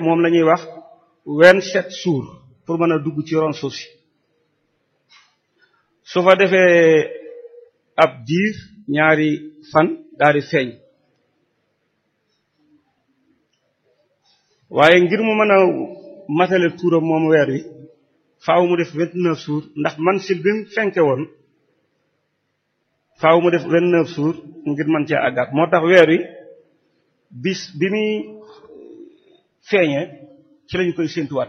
moom la ñuy wax vingt-sept jours pour mën a dugg ci ron suuf si su fa defee ab diir ñaari fan daal di feeñ waaye ngir mu mën a matale tuuram moom weer wi faaw mu def vingt-neuf jours ndax man sil bi mu fenke woon faaw mu def vingt-neuf jours ngir mën cee àggaat moo tax weer wi bis bi muy feeñee ci lañu koy séentuwaat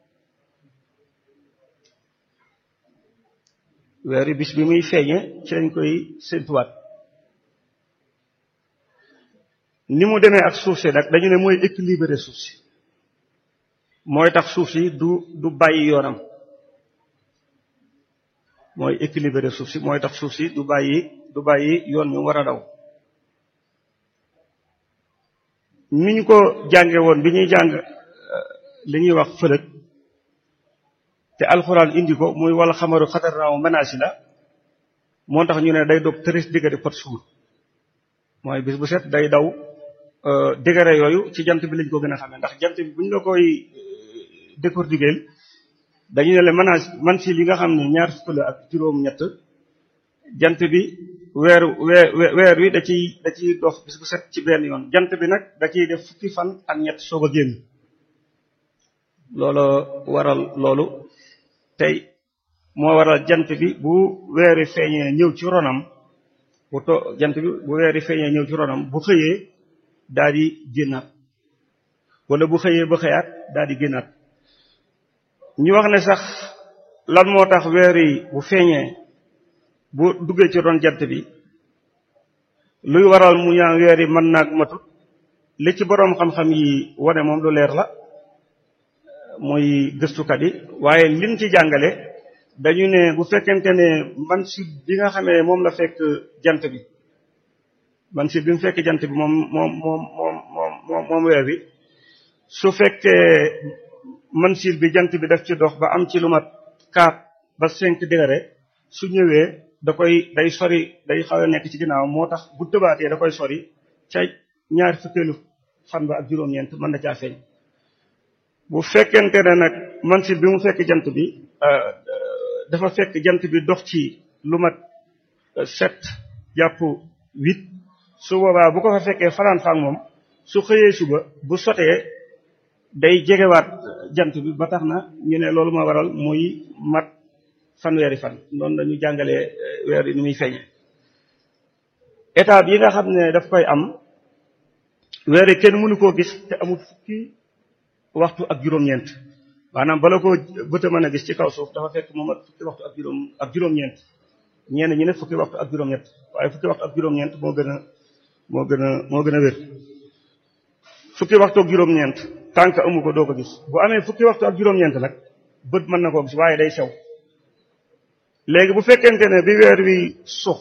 weer wi bis bi muy feeñee ci lañu koy séentuwaat ni mu demee ak suuf si nag dañu ne mooy équilibré suuf si mooy tax suuf si du du bàyyi yoonam mooy équilibré suuf si mooy tax suuf si du bàyyi du bàyyi yoon mi war a daw ni ñu ko jànge woon bi ñuy jàng li ñuy wax fëlëg te alxuraan indi ko muy wala xamaru xatar naaw menace la moo tax ñu ne day dog tëris diggante pot suur mooy bis bu set day daw degré yooyu ci jant bi lañ ko gën a xamee ndax jant bi bu ñu la koy décortiquer dañu ne la menace man si li nga xam ne ñaar fukk la ak juróom-ñett jant bi weer weer wi da ciy da ciy dox bis bu set ci benn yoon jant bi nag da ciy def fukki fan ak ñett soog a génn loolu waral loolu tey moo waral jant bi bu weeri feeñee ñëw ci ronam bu to jant bi bu weeri feeñee ñëw ci ronam bu xëyee daal di génnaat wala bu xëyee ba xëyaat daal di génnaat ñu wax ne sax lan moo tax weer yi bu feeñee bu duggee ci ron jant bi luy waral mu ñaan weer yi mën naag matut li ci boroom xam-xam yi wane moom lu leer la muy gëstukat yi waaye liñ ci jàngale dañu ne bu fekkente ne man si bi nga xamee moom la fekk jant bi man si bi mu fekk jant bi moom moom moom moom moom moom weer bi su fekkee man sil bi jant bi daf ci dox ba am ci lu mat quatre ba cinq degré su ñëwee da koy day sori day xaw a nekk ci ginnaaw moo tax bu tëbaatee da koy sori ca ñaar fukkeelu fan ba ak juróom-ñeent mën na caa feeñ bu fekkente ne nag man sil bi mu fekk jant bi dafa fekk jant bi dox ci lu mat sept jàpp huit su boobaa bu ko fa fekkee fanaan faak moom su xëyee suba bu sotee day jegewaat jant bi ba tax na ñu ne loolu ma waral muy mat fanweeri fan noonu dañu jàngalee weer yi ni muy feeñe étape yi nga xam ne daf koy am weer yi kenn mënu koo gis te amul fukki waxtu ak juróom-ñeent maanaam bala koo bëta mën a gis ci kaw suuf dafa fekk mu mat fukki waxtu ak juróom ak juróom-ñeent ñenn ñi ne fukki waxtu ak juróom-ñett waaye fukki waxtu ak juróom-ñeent moo gën a moo gën a moo gën a wér fukki waxtu ak juróom-ñeent tànk amu ko doo ko gis bu amee fukki waxtu ak juróom-ñeent nag bët mën na koo gis waaye day sew léegi bu fekkente ne bi weer wi sux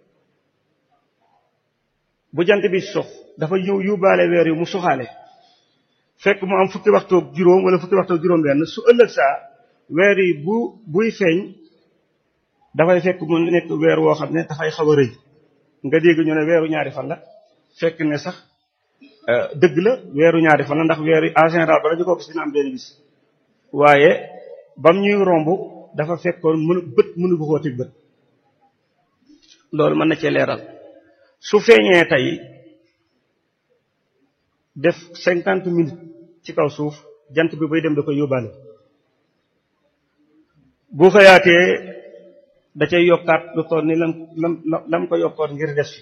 bu jant bi sux dafa ñëw yóbbaale weer wi mu suxaale fekk mu am fukki waxtu ak juróom wala fukki waxtu ak juróom benn su ëllëg saa weer yi bu buy feeñ dafay fekk mu nekk weer woo xam ne dafay xaw a rëy nga dégg ñu ne weeru ñaari fan la fekk ne sax dëgg la weeru ñaari fan la ndax weer yi en général bala ñu ko gis dina am benn bis waaye bam ñuy romb dafa fekkoon mënu bët mënu ko koo teg bët loolu mën na cee leeral su feeñee tey def cinquante minutes ci kaw suuf jant bi bay dem da koy yóbbaale bu xëyaatee da cay yokkaat lu toll ni lam lam lam ko yokkoon ngir des fi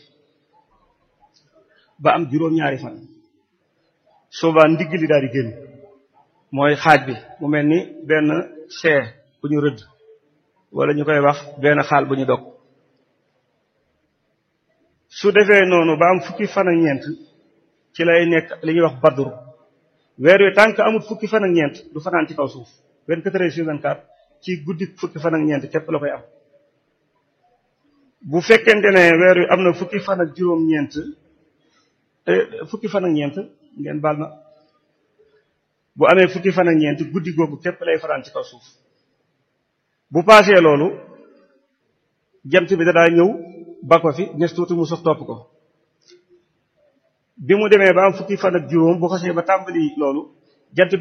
ba am juróom-ñaari fan soobaa ndigg li daal di génn mooy xaaj bi mu mel ni benn see bu ñu rëdd wala ñu koy wax benn xaal bu ñu dog su defee noonu ba am fukki fan ak ñeent ci lay nekk li ñuy wax badru weer wi tànk amul fukki fan ak ñeent du fanaan ci kaw suuf 24 heures sur 24 ci guddi fukki fan ak ñeent képp la koy am bu fekkente ne weer wi am na fukki fan ak juróom-ñeent fukki fan ak ñeent ngeen baal ma bu amee fukki fan ak ñeent guddi googu képp lay fanaan ci kaw suuf bu paasee loolu jant bi da daa ñëw ba ko fi nes tuuti mu sox topp ko bi mu demee ba am fukki fan ak juróom bu xasee ba tàmbali loolu jant